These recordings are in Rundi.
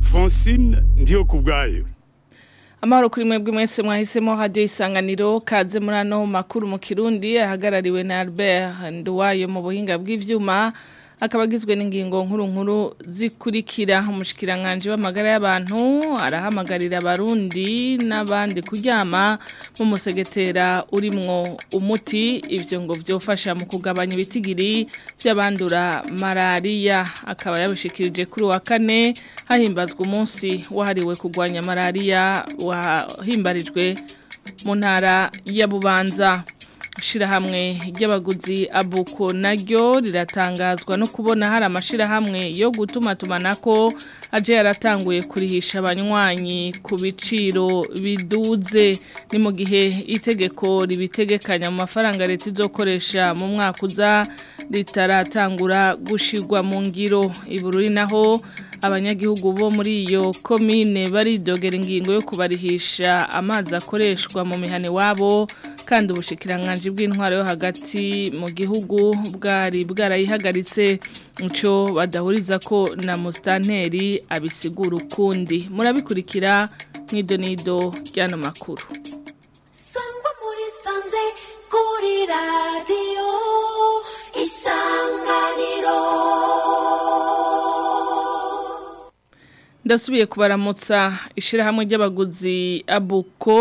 francine ndiyo ku bwayo amahoro kuri mwebwe mwese mwahisemo hadiyo isanganiro kaze muri ano makuru mu kirundi ahagarariwe na albert nduwayo mu buhinga bw'ibyuma akaba agizwe n'ingingo nkuru nkuru zikurikira umushyikiranganje w'amagara y'abantu arahamagarira abarundi n'abandi kuryama mu musegetera urimwo umuti ibyo ngo byofasha mu kugabanya ibitigiri by'abandura malariya akaba yabishikirije kuri wa kane hahimbazwa umunsi wahariwe kurwanya malariya wahimbarijwe mu ntara ya bubanza shirahamwe ry'abaguzi abuko naryo riratangazwa no kubona hari amashirahamwe yo gutuma tumanako aje yaratanguye kurihisha abanywanyi ku biciro biduze ni mu gihe itegeko ribitegekanya mu mafaranga leta izokoresha mu mwaka uza ritaratangura gushirwa mu ngiro ibururi naho abanyagihugu bo muri iyo komine baridogera ingingo yo kubarihisha amazi akoreshwa mu mihane wabo kandi ubushikiranganje bw'intwaro yo hagati mu gihugu bwari bwarayihagaritse muco badahuriza ko na mustanteri abisigura ukundi murabikurikira mw'idonido ry'ano makuru sangwa muri sanze kuri radiyo isanganiro ndasubiye kubaramutsa ishirahamwe ry'abaguzi abuko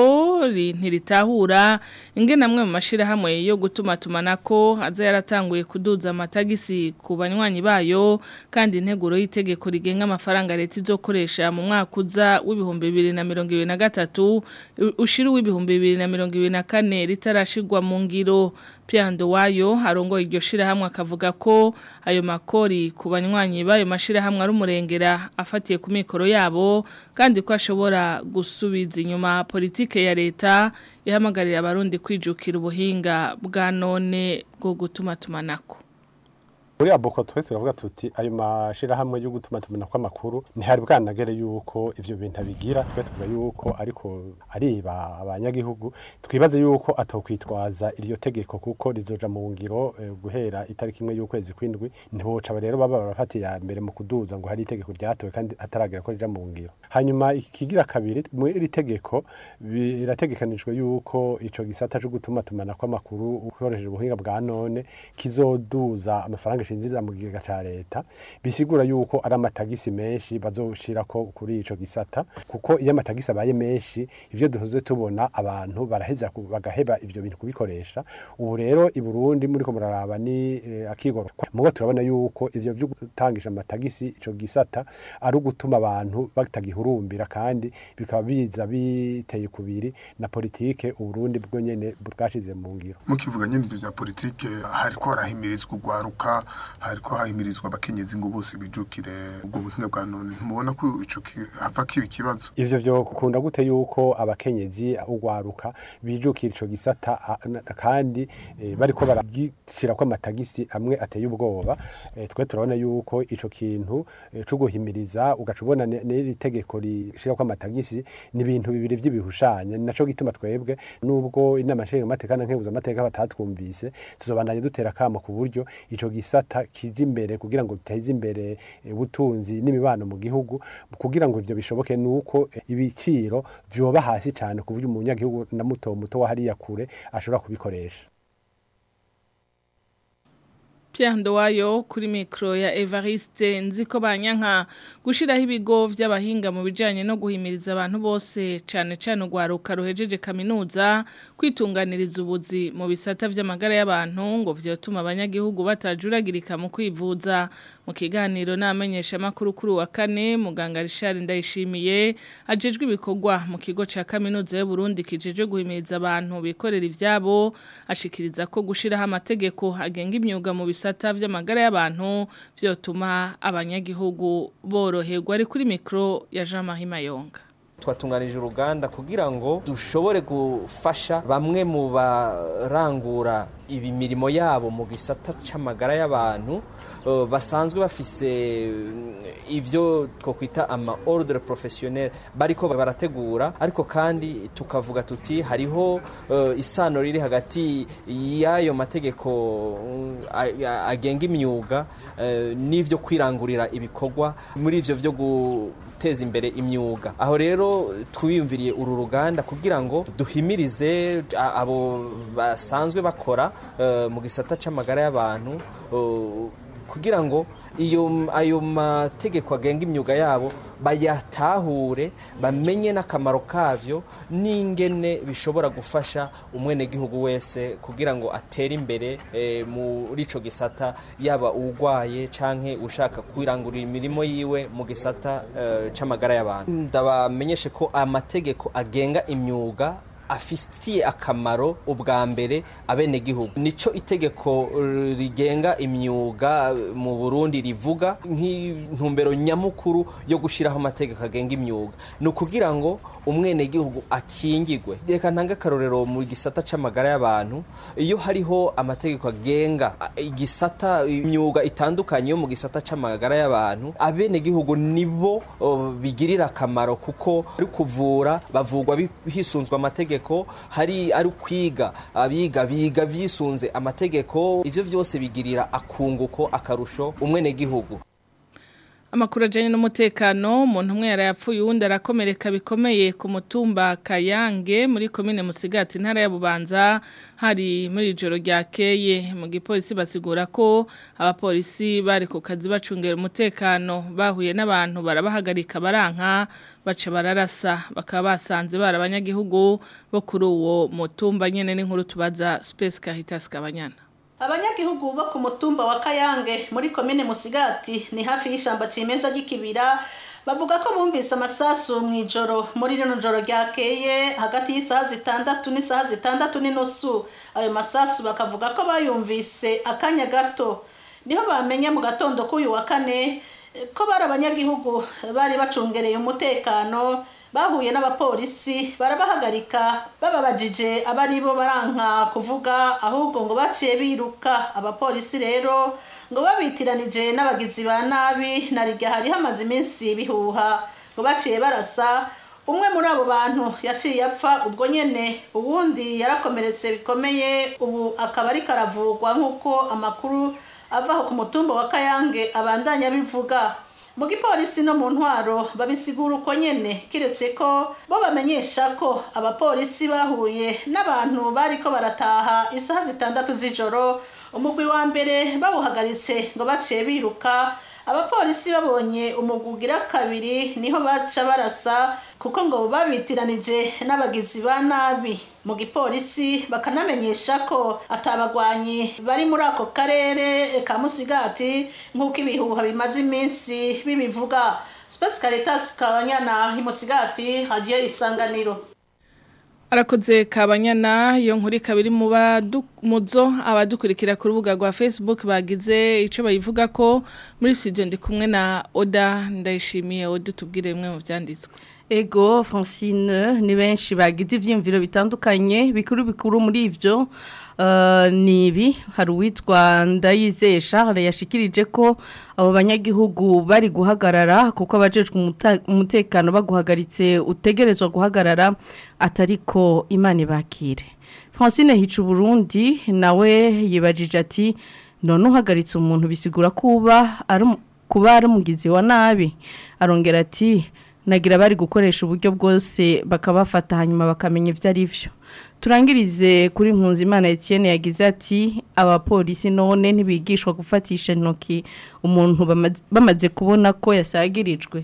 ntiritahura ingene amwe mu mashirahamwe yo gutuma tumanako aza yaratanguye kuduza amatagisi ku banywanyi bayo kandi integuro y'itegeko rigenga amafaranga leta izokoresha mu mwaka uza w'ibihumbi bibiri na mirongo ibiri na gatatu ushira uw'ibihumbi bibiri na mirongo ibiri na kane ritarashirwa mu ngiro Piando wayo arongoye iryo shirahamwe akavuga ko ayo makori ku banywanyi bayo mashirahamwe ari umurengera afatiye ku mikoro yabo kandi ko ashobora gusubiza inyuma politike ya leta ihamagarira abarundi kwijukira ubuhinga bwa none bwo gutuma tumanako muri aboko twe turavuga tuti ayo mashirahamwe yo gutuma tumena ko amakuru ntihari bwanagere yuko ivyo bintu bigira twe tuvuga yuko ariko ariba abanyagihugu twibaze yuko atokwitwaza iryo tegeko kuko rizoja mu ngiro eh, guhera itariki imwe y'ukwezi kwindwi ntiboca rero baba barafatiye mbere mu kuduza ngo hari itegeko ryatowe kandi hataragera ko rija mu ngiro hanyuma ikigira kabiri muri iri tegeko birategekanijwe yuko ico gisata cyo gutuma tumena ko amakuru ukoresheje ubuhinga bwa none kizoduza amafaranga shinziza mu kigega ca leta bisigura yuko ari amatagisi menshi bazoshirako kuri ico gisata kuko iyo amatagisi abaye menshi ivyo duhoze tubona abantu baraheza ku- bagaheba ivyo bintu kubikoresha ubu rero i Burundi muri ko muraraba ni eh, akigoro mugo turabona yuko ivyo byo gutangisha amatagisi ico gisata ari ugutuma abantu batagihurumbira kandi bikaba biza biteye kubiri na politike uburundi bwo nyene bwashize mu ngiro mukivuga nyine ibyo bya politike hariko harahimirizwa urwaruka hariko hahimirizwa abakenyezi ngo bose bijukire ubwo buhinga bwa none ntumubona ko ico ki- hava kiba ikibazo ivyo vyo kukunda gute yuko abakenyezi ugwaruka bijukira ico gisata a- na- kandi eh, bariko baragishirako amatagisi amwe ateye ubwoba eh, twe turabona yuko ico kintu eh, co guhimiriza ugaca ubona ne- n'iri tegeko rishirako amatagisi ni ibintu bibiri vy'ibihushanya ni naco gituma twebwe nubwo inama nshingamateka na nkenguzamateka batatwumvise tuzobandanya dutera kamo ku buryo ico gisata kije imbere kugira ngo giteze imbere eh, ubutunzi n'imibano mu gihugu kugira ngo ivyo bishoboke nuko eh, ibiciro vyoba hasi cane ku buryo umunyagihugu na muto muto wa hariya kure ashobora kubikoresha Pierre Ndowayo kuri mikro ya Evariste nziko banyanka gushiraho ibigo vy'abahinga mu bijanye no guhimiriza abantu bose cane cane ugwaruka ruhejeje kaminuza kwitunganiriza ubuzi mu bisata vy'amagara y'abantu ngo vyotuma abanyagihugu batajuragirika mu kwivuza mu kiganiro n'amenyesha makuru kuri wa kane muganga Richard Ndayishimiye ajejwe ibikorwa mu kigo ca kaminuza y'u Burundi kijejwe guhimiriza abantu bikorera ivyabo ashikiriza ko gushiraho amategeko agenga imyuga mu bisata vy'amagara y'abantu vyotuma abanyagihugu boroherwa ari kuri mikro ya Jean Marie Mayonga twatunganije uruganda kugira ngo dushobore gufasha bamwe mu barangura ibi mirimo yabo mu gisata c'amagara y'abantu eh, basanzwe bafise mm, ivyo twokwita ama ordre professionnel bariko barategura ariko kandi tukavuga tuti hariho eh, isano riri hagati y'ayo mategeko mm, a- a- agenga imyuga eh, n'ivyo kwirangurira ibikorwa muri ivyo vyo guteza imbere imyuga aho rero twiyumviriye uru ruganda kugira ngo duhimirize a- abo basanzwe bakora eh, mu gisata c'amagara y'abantu eh, kugira ngo iyo ayo mategeko agenga imyuga yabo bayatahure bamenye n'akamaro kavyo n'ingene bishobora gufasha umwenegihugu wese kugira ngo atere imbere eh, muri ico gisata yaba uwugwaye canke ushaka kwirangurira imirimo yiwe mu gisata eh, c'amagara y'abantu ndabamenyeshe ko amategeko agenga imyuga afitiye akamaro ubwa mbere abenegihugu nico itegeko eh, rigenga imyuga eh, mu Burundi rivuga nk'intumbero nyamukuru yo gushiraho amategeko agenga imyuga ni ukugira ngo umwenegihugu akingigwe reka ntange akarorero mu gisata c'amagara y'abantu iyo hariho amategeko agenga a- igisata imyuga itandukanye yo mu gisata c'amagara y'abantu abenegihugu nibo oh, bigirira akamaro kuko ari kuvura bavugwa bi- hisunzwe amategeko hari ari kwiga abiga biga vyisunze amategeko ivyo vyose bigirira akunguko akarusho umwenegihugu Amakuru ajanye n'umutekano umuntu umwe yarayapfuye uwundi arakomereka bikomeye ku mutumba Kayange muri komine Musigati ntara ya Bubanza hari muri ijoro ryakeye mu gipolisi basigura ko abapolisi bari ku kazi bacungera umutekano bahuye n'abantu barabahagarika baranka baca bararasa bakaba basanze bari abanyagihugu bo kuri uwo mutumba nyene n'inkuru tubaza Space Caritas Kabanyana abanyagihugu bo ku mutumba wa kayange muri komine musigati ni hafi y'ishamba cimeza ry'ikibira bavuga ko bumvise amasasu mu ijoro muri rino joro ryakeye hagati y'isaha zitandatu n'isaha zitandatu n'inusu ayo masasu bakavuga ko bayumvise akanya gato niho bamenya mu gatondo k'uyu wa kane eh, ko bari abanyagihugu bari bacungereye umutekano bahuye n'abapolisi barabahagarika bababajije abari bo baranka kuvuga ahubwo ngo baciye biruka abapolisi rero ngo babitiranije n'abagizi ba nabi na rirya hari hamaze iminsi bihuha ngo baciye barasa umwe muri abo bantu yaciye apfa ubwo nyene uwundi yarakomeretse bikomeye ubu akaba ariko aravurwa nk'uko amakuru avaho ku mutumba wa kayange abandanya bivuga mu gipolisi no mu ntwaro babisigura uko nyene kiretse ko bo bamenyesha ko abapolisi bahuye n'abantu bariko barataha isaha zitandatu z'ijoro umugwi wa mbere bawuhagaritse ngo baciye biruka abapolisi babonye umugwi ugira kabiri niho baca barasa kuko ngo babitiranije n'abagizi ba nabi mu gipolisi bakanamenyesha ko atabagwanyi bari muri ako karere ka musigati nk'uko ibihuha bimaze iminsi bibivuga Space Caritas Kabanyana imusigati hagiye isanganiro Arakoze kabanyana iyo nkuri kabiri mu badu- muzo abadukurikira ku rubuga rwa Facebook bagize ico bayivuga ko muri studio ndi kumwe na Oda ndayishimiye Oda tubwire bimwe mu vyanditswe Ego Francine ni benshi bagize ivyimviro bitandukanye bikuru bikuru muri ivyo uh, nibi hari uwitwa Ndayizeye Charles yashikirije ko abo banyagihugu bari guhagarara kuko abajejwe umuta- umutekano baguhagaritse utegerezwa guhagarara atariko imana ibakire Francine hicu Burundi nawe yibajije ati none uhagaritse umuntu bisigura kuba ari umu- kuba ari umugizi wa nabi arongera ati nagira bari gukoresha uburyo bwose bakabafata hanyuma bakamenya ibyo ari byo turangirize kuri Nkunzimana Etienne yagize ati abapolisi none ntibigishwa gufatisha intoki umuntu bamaze- bamaze kubona ko yasagirijwe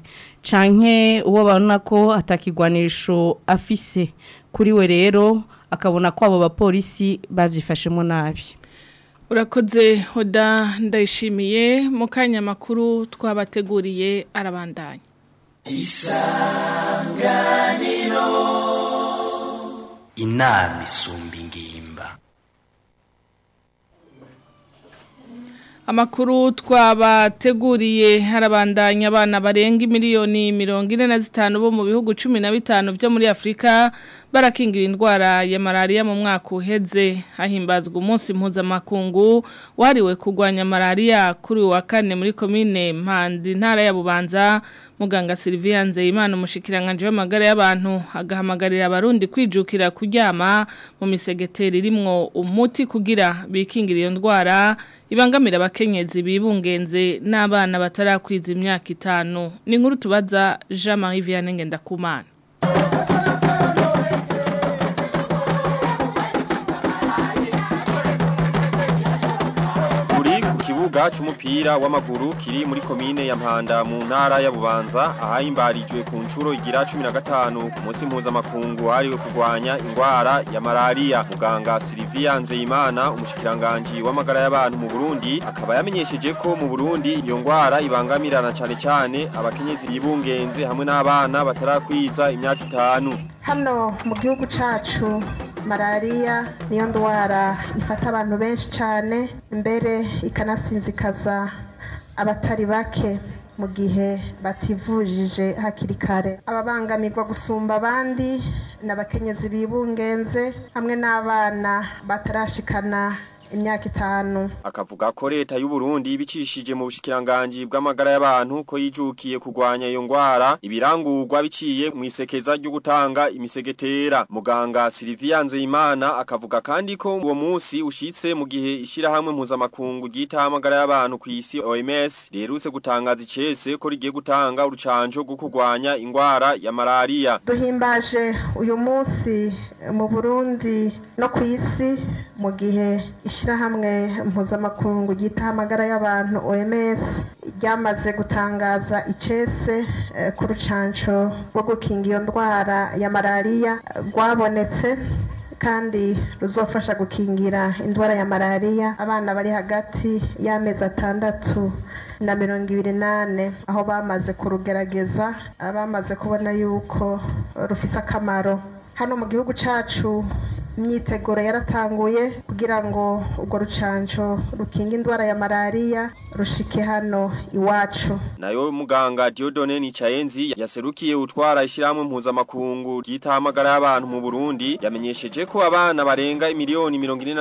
canke uwo babona ko atakigwanisho afise kuri we rero akabona ko abo bapolisi bavyifashemo nabi Urakoze Oda ndayishimiye mu kanya makuru twabateguriye arabandanya inama isumba ingimba Amakuru twabateguriye harabandanya abana barenga miliyoni mirongo ine na zitanu bo mu bihugu cumi na bitanu byo muri Afurika barakingira indwara ya malaria mu mwaka uheze hahimbazwa umunsi mpuzamakungu wahariwe kurwanya malaria kuri uyu wa kane muri komine Mpanda intara ya Bubanza muganga Sylvia Nzeyimana umushikiranganje w'amagara y'abantu agahamagarira abarundi kwijukira kuryama mu misegeteri irimwo umuti kugira bikingira iyo ndwara ibangamira abakenyezi bibungenze n'abana batarakwiza imyaka itanu ni nkuru tubaza Jean Marie Vianney Ngendakumana Turi ku kibuga c'umupira w'amaguru kiri muri komine ya Mpanda mu ntara ya Bubanza ahahimbarijwe ku ncuro igira 15 ku munsi mpuzamakungu hariwe kurwanya ingwara ya malaria muganga Sylvia Nzeyimana umushikiranganje w'amagara y'abantu mu Burundi akaba yamenyesheje ko mu Burundi iyo ngwara ibangamirana cyane cyane abakenyezi bibungenze hamwe n'abana batarakwiza imyaka itanu hano mu gihugu cacu malariya niyo ndwara ifata abantu benshi cyane mbere ikanasinzikaza abatari bake mu gihe bativujije hakiri kare ababangamirwa gusumba abandi ni abakenyezi bibungenze hamwe n'abana batarashikana imyaka itanu akavuga ko leta y'u Burundi bicishije mu bushikiranganje bw'amagara y'abantu ko yijukiye kurwanya iyo ngwara ibirangurwa biciye mu isekeza ryo gutanga imisegetera muganga Sylvia Nzeyimana akavuga kandi ko uwo munsi ushitse mu gihe ishirahamwe mpuzamakungu ryita amagara y'abantu ku isi OMS rerutse gutangaza icese ko rigiye gutanga urucanco rwo kurwanya ingwara ya malaria duhimbaje uyu munsi mu Burundi no ku isi mu gihe ishyirahamwe mpuzamakungu ryita amagara y'abantu OMS ryamaze gutangaza icese eh, ku rucanco rwo gukinga iyo ndwara ya malariya rwabonetse kandi ruzofasha gukingira indwara ya malariya abana bari hagati y'amezi atandatu na mirongo ibiri nane aho bamaze kurugerageza bamaze kubona yuko rufise akamaro hano mu gihugu cacu imyiteguro yaratanguye kugira ngo urwo rucanco rukinga indwara ya malariya rushike hano iwacu nayo muganga Diodone Nicayenzi yaserukiye utwara ishiramwe mpuzamakungu ryita amagara y'abantu mu Burundi yamenyesheje ko abana barenga imiliyoni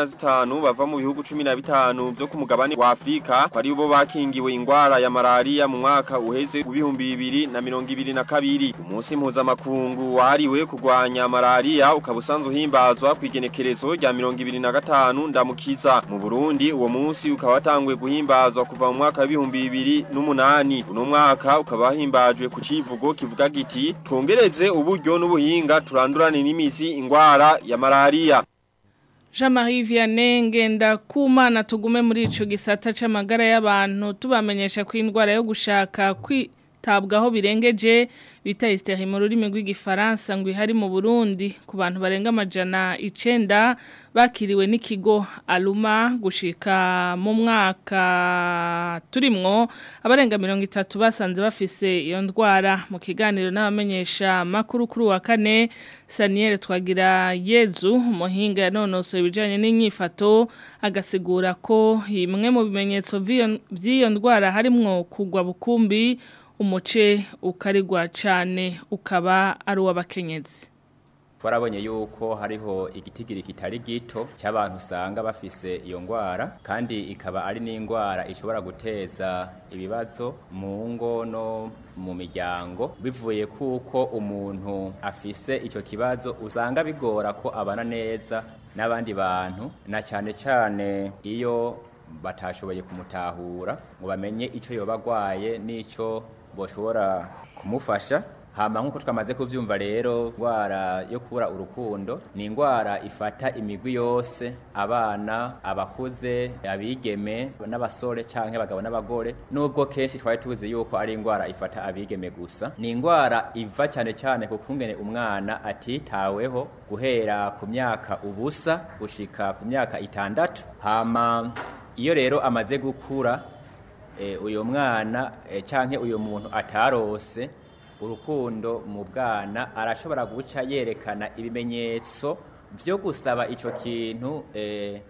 45 bava mu bihugu 15 byo ku mugabane wa Afrika ko ari bo bakingiwe ingwara ya malaria mu mwaka uheze ubihumbi bibiri na mirongo ibiri na kabiri umunsi mpuzamakungu wahariwe kurwanya malaria ukaba usanzwe uhimbazwa kwigenekerezo rya mirongo ibiri na gatanu ndamukiza mu Burundi uwo munsi ukaba watanguye guhimbazwa kuva mu mwaka w'ibihumbi bibiri n'umunani uno mwaka ukaba wahimbajwe ku civugo kivuga giti twongereze uburyo n'ubuhinga turandurane n'imizi ingwara ya malaria Jean-Marie Vianney ngenda kumana tugume muri ico gisata c'amagara y'abantu tubamenyesha ko indwara yo gushaka kwi tabwaho birengeje bita hysteri mu rurimi rw'igifaransa ngo ihari mu Burundi ku bantu barenga amajana icenda bakiriwe n'ikigo Aluma gushika mu mwaka turimwo abarenga 30 basanze bafise iyo ndwara mu kiganiro n'abamenyesha makuru kuri wa kane Saniel twagira Yezu umuhinga yanonosoye ibijanye n'inyifato agasigura ko imwe mu bimenyetso vy'iyo ndwara harimwo kugwa bukumbi umuce ukarigwa cyane ukaba ari uw'abakenyezi twarabonye yuko hariho igitigiri kitari gito cy'abantu usanga bafise iyo ndwara kandi ikaba ari n'indwara ishobora guteza ibibazo mu ngo no mu miryango bivuye kuko umuntu afise icyo kibazo usanga bigora ko abana neza n'abandi bantu na cyane cyane iyo batashoboye kumutahura ngo bamenye icyo yoba agwaye n'icyo boshobora kumufasha hama nk'uko twamaze kubyumva rero indwara yo kubura urukundo ni indwara ifata imigwi yose abana abakuze abigeme n'abasore cyangwa abagabo n'abagore nubwo kenshi twari tuzi yuko ari indwara ifata abigeme gusa ni indwara iva cyane cyane ku kungene umwana atitaweho guhera ku myaka ubusa gushika ku myaka itandatu hama iyo rero amaze gukura uyu mwana cyangwa uyu muntu atarose urukundo mu bwana arashobora guca yerekana ibimenyetso byo gusaba icyo kintu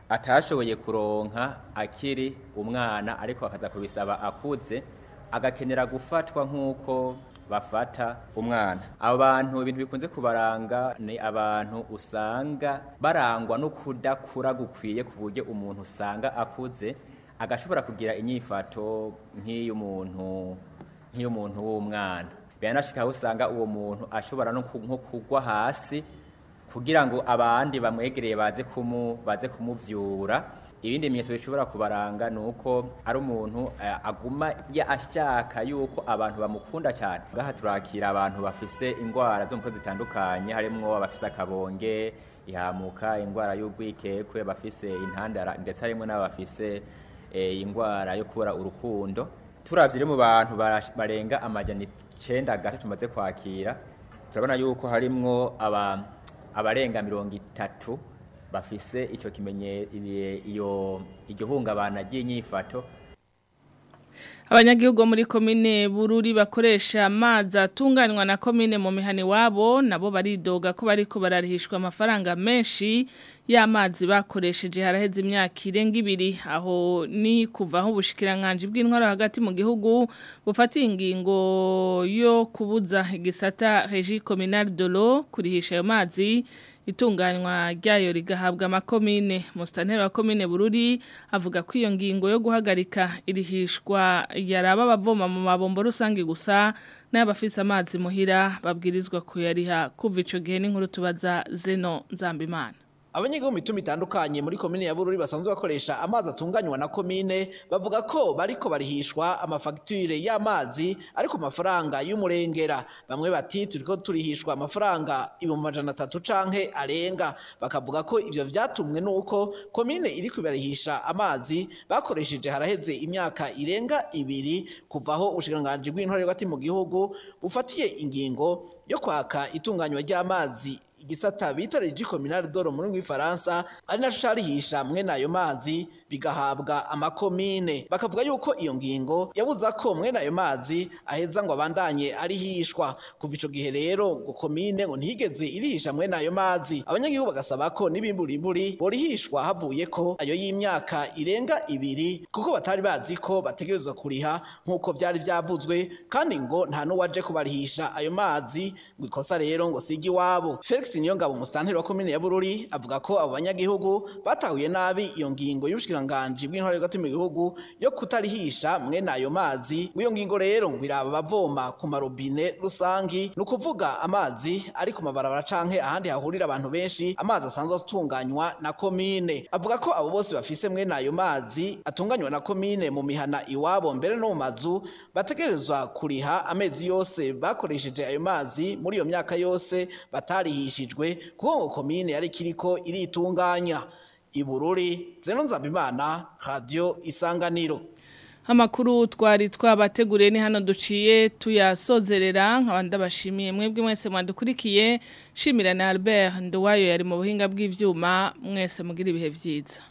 atashoboye kuronka akiri umwana ariko akaza kubisaba akuze agakenera gufatwa nk'uko bafata umwana abo bantu ibintu bikunze kubaranga ni abantu usanga barangwa no kudakura gukwiye ku buryo umuntu usanga akuze agashobora kugira inyifato nk'iy'umuntu nk'iy'umuntu w'umwana biranashika aho usanga uwo muntu ashobora no ku- nko kugwa hasi kugira ngo abandi bamwegereye baze kumu baze kumuvyura ibindi bimenyetso bishobora kubaranga ni uko ari umuntu eh, aguma ya ashaka yuko abantu bamukunda cyane ngaha turakira abantu bafise indwara zo mu mutwe zitandukanye harimwo abafise akabonge ihamuka indwara y'urwikekwe bafise intandara ndetse harimwo n'abafise eh, indwara yo kubura urukundo turavye rero mu bantu barash- barenga amajana icenda gato tumaze kwakira turabona yuko harimwo aba abarenga mirongo itatu bafise ico kimenye i- iyo iryo hungabana ry'inyifato Abanyagihugu bo muri komine Bururi bakoresha amazi atunganywa na komine mu mihani wabo nabo baridoga ko bariko bararihishwa amafaranga menshi y'amazi bakoresheje haraheze imyaka irenga ibiri aho ni kuva aho ubushikiranganje bw'intwaro hagati mu gihugu bufatiye ingingo yo kubuza igisata Régie Communale de l'eau kurihisha ayo mazi itunganywa ryayo rigahabwa amakomine musitanteri wa komine bururi avuga ko iyo ngingo yo guhagarika irihishwa yaraba abavoma mu mabombo rusange gusa n'abafise amazi muhira babwirizwa kuyariha kuva ico gihe n'inkuru tubaza zeno nzambimana Abanyagihugu mu mitumba itandukanye muri komine ya Bururi basanzwe bakoresha amazi atunganywa na komine bavuga ko bariko barihishwa amafagitire y'amazi ariko amafaranga y'umurengera bamwe bati turiko turihishwa amafaranga ibihumbi amajana atatu canke arenga bakavuga ko ivyo vyatumwe nuko komine iriko ibarihisha amazi bakoresheje haraheze imyaka irenga ibiri kuvaho ubushikiranganji bw'intore hagati mu gihugu bufatiye ingingo yo kwaka itunganywa ry'amazi igisata bita Regi Communale d'Oro muri rw'ifaransa ari naco carihisha mwene ayo mazi bigahabwa amakomine bakavuga yuko iyo ngingo yabuza ko mwene ayo mazi aheza ngo abandanye arihishwa kuva ico gihe rero ngo komine ngo ntihigeze irihisha mwene ayo mazi abanyagihugu bagasaba ko n'ibimburiburi borihishwa havuye ko ayo y'imyaka irenga ibiri kuko batari bazi ko bategerezwa kuriha nk'uko vyari vyavuzwe kandi ngo nta n'uwaje kubarihisha ayo mazi ngo ikosa rero ngo sigi iwabo Felix Niyongabo musitanteri wa komine ya Bururi avuga ko abo banyagihugu batahuye nabi iyo ngingo y'ubushikiranganji bw'intore hagati mu gihugu yo kutarihisha mwene ayo mazi ngo iyo ngingo rero ngo iraba bavoma ku marobine rusangi ni ukuvuga amazi ari ku mabarabara canke ahandi hahurira abantu benshi amazi asanzwe atunganywa na komine avuga ko abo bose bafise mwene ayo mazi atunganywa na komine mu mihana iwabo mbere no mu mazu bategerezwa kuriha amezi yose bakoresheje ayo mazi muri iyo myaka yose batarihishijwe kuko ngo komine yari kiriko iritunganya ibururi zeno nzabimana radio isanganiro Amakuru twari twabateguriye ni hano duciye tuyasozerera nk'abandi bashimiye mwebwe mwese mwandukurikiye shimira na Albert Nduwayo yari mu buhinga bw'ivyuma mwese mugira ibihe vyiza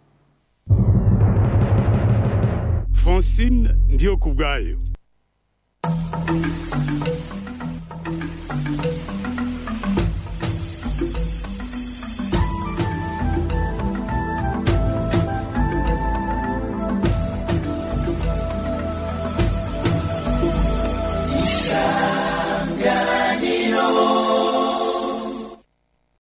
Francine ndiyo kubwayo Isa